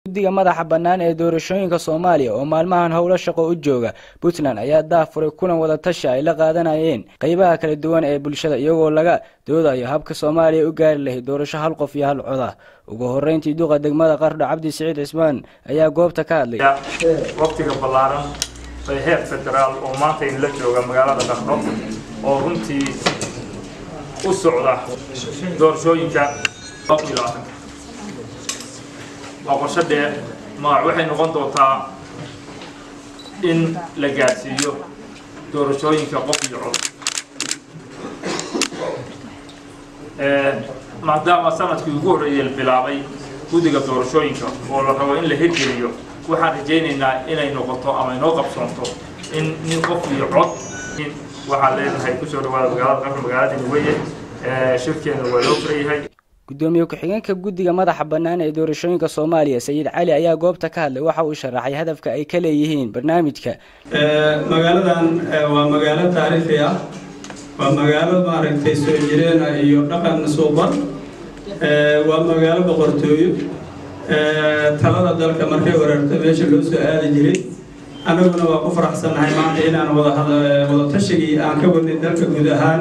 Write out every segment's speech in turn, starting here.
guddiga madaxa bannaan ee doorashooyinka soomaaliya oo maalmahan howlo shaqo u jooga puntland ayaa daafuray kulan wadatashi ay la qaadanayeen qeybaha kala duwan ee bulshada iyagoo laga doodayo habka soomaaliya u gaari lahayd doorasho hal qof iyo hal coda ugu horeyntii duqa degmada qardho cabdi siciid cismaan ayaa goobta ka hadlay waqtiga ballaaran bay heer federaal oo maanta inla jooga magaalada qardho oo runtii u socda doorashooyinka waa qorsho dheer magac waxay noqon doontaa in la gaadhsiiyo doorashooyinka qof iyo cod maadaama sanadkii ugu horreeyay la bilaabay guddiga doorashooyinka oo la rabo in la hirgeliyo waxaan rajaynaynaa inay noqoto ama inoo qabsoonto in nin qof iyo cod waxaan leenahay kusoo dhawaada magaalada qafr magaaladii weye shirkeena waa loo furayahay gudoomiye ku-xigeenka guddiga madaxa bannaan ee doorashooyinka soomaaliya sayid cali ayaa goobta ka hadlay waxa uu sharaxay hadafka ay ka leeyihiin barnaamijka magaaladan waa magaalo taariikhi ah waa magaalo maaragtay soo jireena iyo dhaqan suuban waa magaalo boqortooyo talada dalka markay wareerto meesha loo soo aadi jiray annaguna waa ku faraxsannahay maanta inaan wada tashigii aan ka wadnay dalka guud ahaan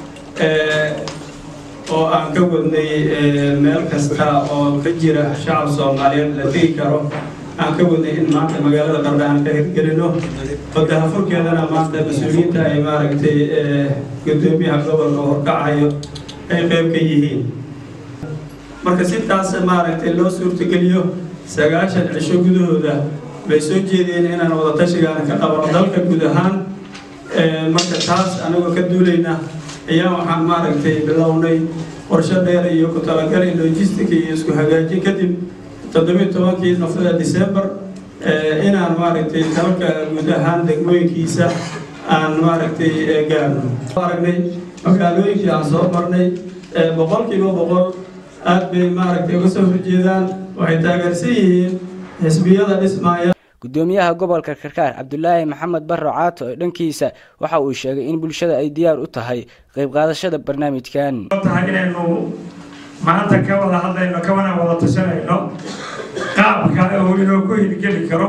oo aan ka wadnay meel kasta oo ka jira shacab soomaaliyeed la tegi karo aan ka wadnay in maanta magaalada qardha aan ka hirgelino wadahafurkeedana maanta mas-uuliyiinta ay maaragtay gudoomiyaha gobolka horkacayo ay qeyb ka yihiin marka sintaas maaragtay loo suurtogeliyo sagaashan cisho gudahooda bay soo jeedeen inaan wadatashigaana ka qabano dalka guud ahaan marka taas anagoo ka duulayna ayaa waxaan maaragtay bilownay qorsho dheer iyo ku talagalay logistic iyo isku hagaajin kadib toddobiyi tobankii nofada december inaan maaragtay dalka guud ahaan degmooyinkiisa aan maaragtay gaarno aragnay magaalooyinkii aan soo marnay boqolkiiba boqol aad bay maaragtay uga soo horjeedaan waxay taageersan yihiin xisbiyada dhismaaya gudoomiyaha gobolka karkaar cabdulaahi maxamed barro caato ee dhankiisa waxa uu sheegay in bulshada ay diyaar u tahay qayb qaadashada barnaamijkan tahay inaynu maanta ka wada hadlayno kawana wada tashanayno qaabka oo inuu ku hirgeli karo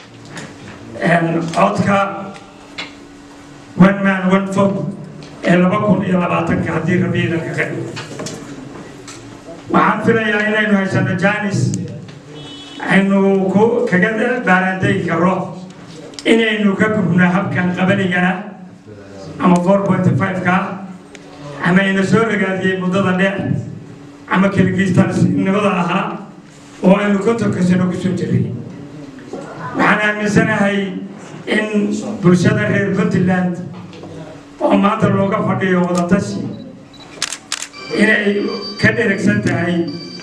codka one man one vote ee laba kun iyo labaatanka haddii rabiidanka ka dhigo waxaan filayaa inaynu haysano janis aynu ku kaga baaraandegi karo inaynu ka gubno habkan qabanigaa ama four point five-ka ama ina soo ragaadiyey muddada dheer ama keligiistanimada ahaa oo aynu kontonka sano kusoo jiray waxaan aaminsanahay in bulshada reer puntland oo maanta looga fadhiyo wadatashi inay ka dheragsan tahay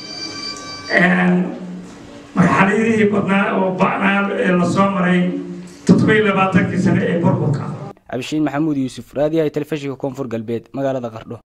marxaladihii badnaa oo ba'naa ee lasoo maray toddobiyi labaatankii sane ee burburka cabdishiin maxamuud yuusuf raadiyaha telefishinka koonfur galbeed magaalada qardho